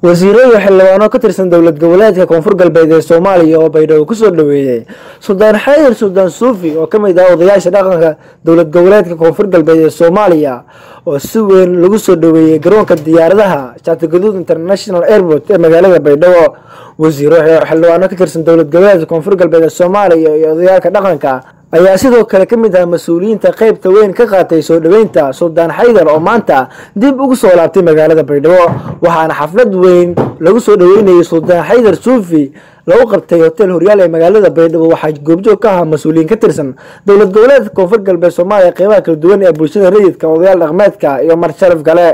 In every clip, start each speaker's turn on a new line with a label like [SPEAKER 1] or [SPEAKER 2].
[SPEAKER 1] wasiiro iyo xildhibaano ka tirsan dowlad goboleedka koonfur galbeed ee soomaaliya oo baydhabo kusoo dhaweeyey suldaan xaydar suldaan suufi oo kamid ah odayaasha dhaqanka dowlad goboleedka koonfur galbeed ee soomaaliya oo si weyn lagu soo dhaweeyey garoonka diyaaradaha shaatigaduud international airport ee magaalada baydhabo wasiiro xildhibaano ka tirsan dowlad goboleedka koonfur galbeed ee soomaaliya iyo odayaalka dhaqanka ayaa sidoo kale ka mid ah mas-uuliyiinta qeybta weyn ka qaatay soo dhaweynta suldaan xaydar oo maanta dib ugu soo laabtay magaalada baydhabo waxaana xaflad weyn lagu soo dhaweynayay suldaan xaydar suufi lagu qabtay hotel horyaal ee magaalada baydhabo waxaa goobjoog ka ahaa mas-uuliyiin ka tirsan dowlad goboleedka koonfur galbeed soomaaliya qeybaha kala duwan ee bulshada rayidka odayaal dhaqmeedka iyo mar sharaf gale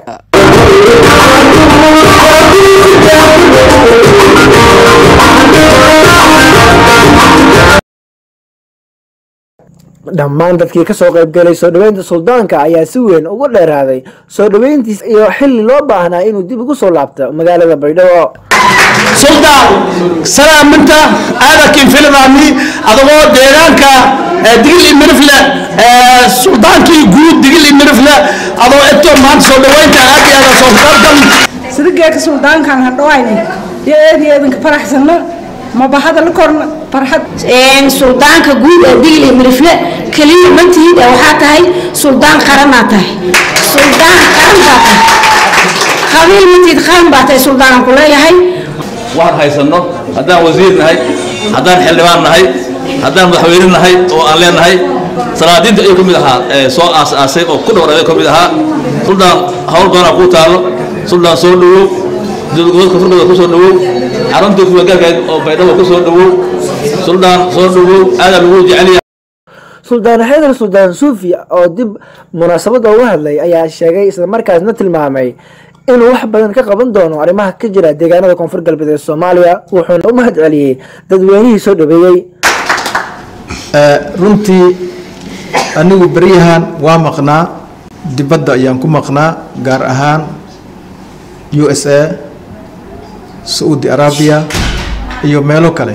[SPEAKER 1] dhammaan dadkii kasoo qaybgalay soo dhaweynta suldaanka ayaa si weyn ugu dheeraaday soo dhaweyntiis iyo xili loo baahnaa inuu dib ugu soo laabto magaalada baydhabo
[SPEAKER 2] suldaan salaaminta aadakin filmaami adagoo deegaanka digil i mirifle suldaankii guud digil i mirifle adoo eto maanta soo dhaweynta aad iyo aada soo dalkan
[SPEAKER 3] sidigeeka suldaankan hadhawayne iyo eed iyo eedinka faraxsanna mabahada la korna farxad
[SPEAKER 4] suldaanka guud ee digli mirifle keliya mantihid waxaa tahay suldaan qaranaa tahay suldaan qaran baa tahay qabiil mantihid qaran baa tahay suldaanan ku leeyahay
[SPEAKER 5] waxaan haysanno haddaan wasiir nahay haddaan xildhibaan nahay haddaan madaxweyne nahay oo aan leenahay salaadiinta ayuu ka mid ahaa soo aas-aasay oo ku dhowraday ka mid ahaa suldaan hawl badanaa kuu taallo suldaan soo dhawow dowladgoboodka furgooda ku soo dhawow xaruntii kuwagaalkeed oo baydhabo ku soo dhawow suldaan soo dhawow aadaa lagu jeceliya
[SPEAKER 1] suldaan xaydar suldaan suufi oo dib munaasabadda uga hadlay ayaa sheegay islamarkaasna tilmaamay inuu wax badan ka qaban doono arrimaha ka jira deegaanada koonfur galbeed ee soomaaliya wuxuuna u mahad celiyey dadweynihii soo dhaweeyey
[SPEAKER 6] runtii anigu beryahan waa maqnaa dibadda ayaan ku maqnaa gaar ahaan u s a saudi arabiya iyo meelo kale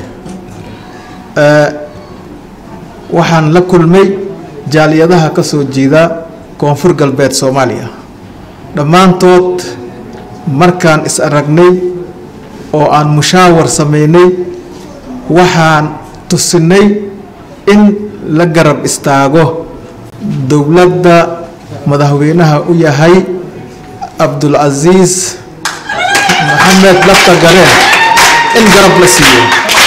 [SPEAKER 6] waxaan la kulmay jaaliyadaha ka soo jeeda koonfur galbeed soomaaliya dhammaantood markaan is aragnay oo aan mushaawar sameynay waxaan tusinay in la garab istaago dowladda madaxweynaha u yahay cabdulcasiis maxamed lafta galeen in garab la siiyo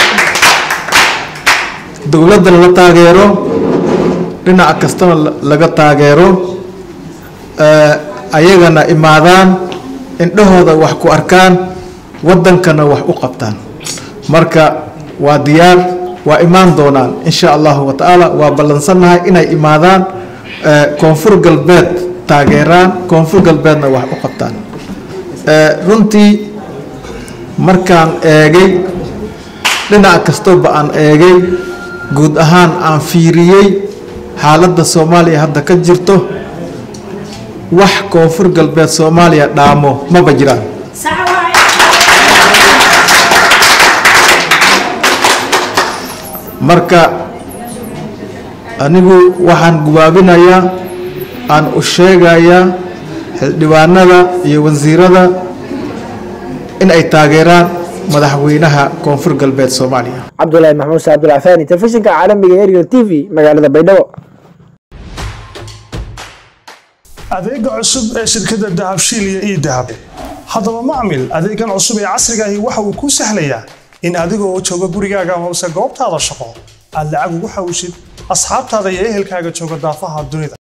[SPEAKER 6] dowladdana la taageero dhinac kastana laga taageero ayagana imaadaan indhahooda wax ku arkaan waddankana wax u qabtaan marka waa diyaar waa imaan doonaan insha allahu wa tacaala waa ballansannahay inay imaadaan koonfur galbeed taageeraan koonfur galbeedna wax u qabtaan runtii markaan eegay dhinac kastaba aan eegay guud ahaan aan fiiriyey xaaladda soomaaliya hadda ka jirto wax koonfur galbeed soomaaliya dhaamo maba jiraan marka anigu waxaan gubaabinayaa aan u sheegayaa xildhibaanada iyo wasiirada in ay taageeraan madaxweynaha koonfur galbeed soomaaliya
[SPEAKER 1] cabdulaahi maxmuud sa abdulcafaani telefishinka caalamiga ee ariel t v magaalada baydhabo
[SPEAKER 7] adeega cusub ee shirkadda dahabshiil iyo ii dahab haddaba macmil adeegan cusub ee casrigaahi waxa uu kuu sahlayaa in adigoo jooga gurigaaga amase goobtaada shaqo aad lacag ugu xawshid asxaabtaada iyo ehelkaaga jooga daafaha dunida